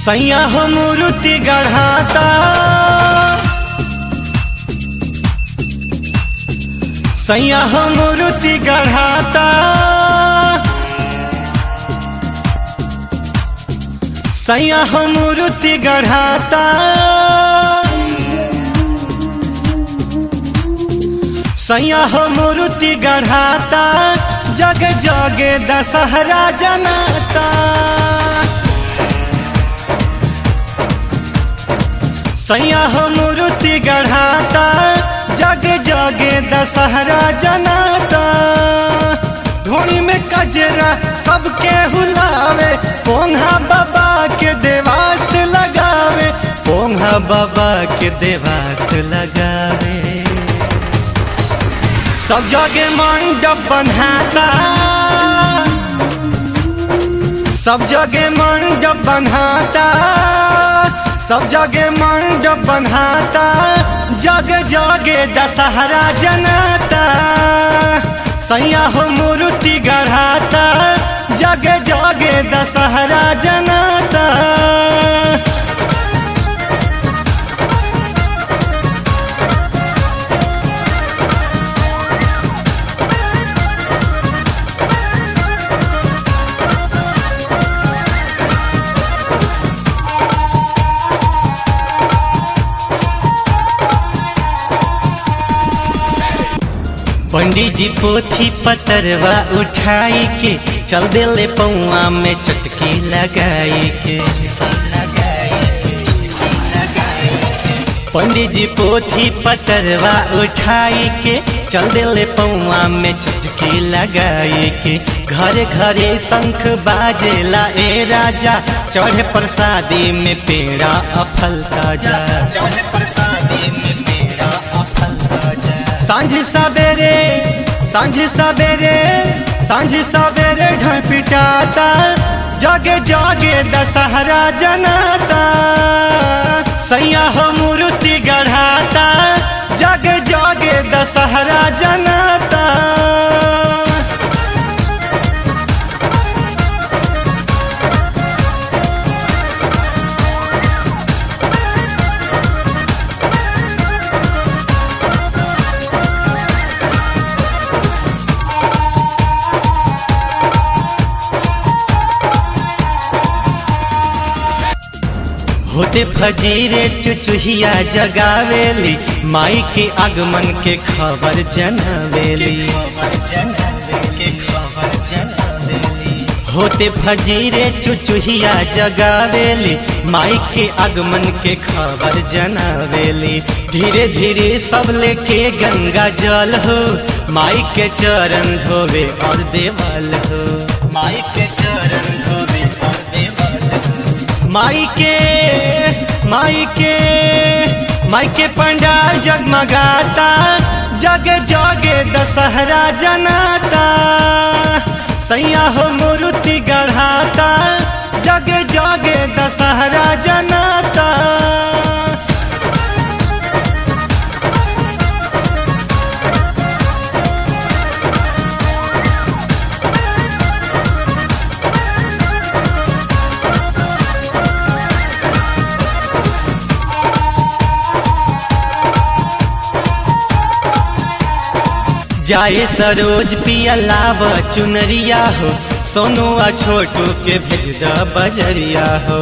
सैया हो मूर्ति गढ़ाता सैया हो मूर्ति गढ़ाता सैया हो मूर्ति गढ़ाता सैया हो मूर्ति गढ़ाता जग जगे दशहरा जनाता सैया हो मूर्ति गढ़ाता जग जगे दशहरा जनाता धोनी में कजरा सबके हुलावे पोंहा बाबा के देवास लगावे पोंहा बाबा के देवास लगावे सब जगह मंडप बनाता सब जगह मंडप बनाता सब जगह मंडप बनाता जग जगे दशहरा जनाता सैया हो मूर्ति गढ़ाता जग जगे दशहरा जनाता पंडित जी पोथी पतरवा उठाई के चल दिले पौआ में चटकी लगाई के पंडित जी पोथी पतरवा उठाई के चल दिले पौआ में चटकी लगाई के घर घरे शंख बाजेला ए राजा चढ़े प्रसादी में पेड़ा अफल ताजा चढ़े प्रसादी में पेड़ा अफल ताजा सांझ सवेरे सांझ सवेरे सांझ सवेरे ढोल पिटाता जगे जगे दशहरा जनाता सैया हो मूर्ति गढ़ाता जगे जगे दशहरा जनाता होते फजीरे चुचुहिया जगावेली माई के आगमन के खबर जनावेली होते फजीरे चुचुहिया जगावेली माई के आगमन के खबर जनावेली धीरे धीरे सब लेके गंगा जल हो माई के चरण धोवे और देवल हो माई के चरण धोवे और देवल हो माई के माई के माई के पंडाल जगमगाता जगे जगे दशहरा जनाता सैया हो मूर्ति गढ़ाता जगे जगे दशहरा जनाता जाए सरोज पिया लाव चुनरिया हो सोनू आ छोटू के भेज द बजरिया हो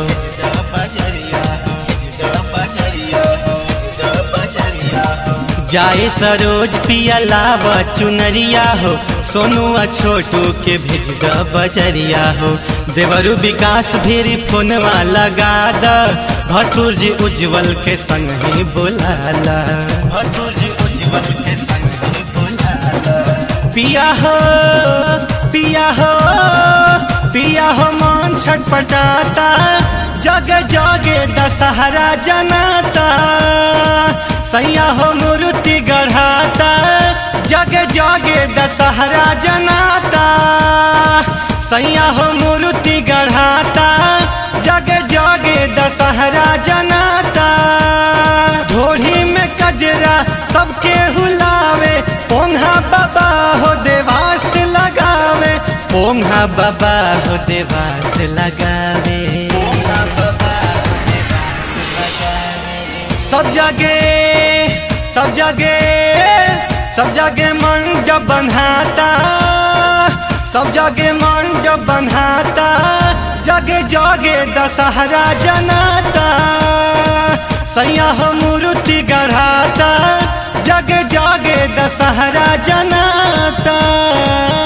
जाए सरोज पिया लाव चुनरिया हो सोनू आ छोटू के भेज द बजरिया हो देवरु विकास भेरी फोनवा लगा द भसुर जी उज्जवल के संग ही बुलाला भसुर जी उज्जवल के संग ही पिया हो पिया हो पिया हो मन छटपटाता जग जगे दशहरा जनाता सैया हो मूर्ति गढ़ाता जग जगे दशहरा जनाता सैया हो मूर्ति गढ़ाता जग जगे दशहरा जनाता ढोढ़ी में कजरा सबके हुलावे पोंहा बाबा हो देवास लगावे पोंहा बाबा हो देवास लगावे पोंहा बाबा सब जगे सब जगे सब जगे मंडप बन्हाता सब जगे मंडप बन्हाता जगे जगे दशहरा जनाता सैया हो मूर्ति गढ़ाता जगे जगे दशहरा जनाता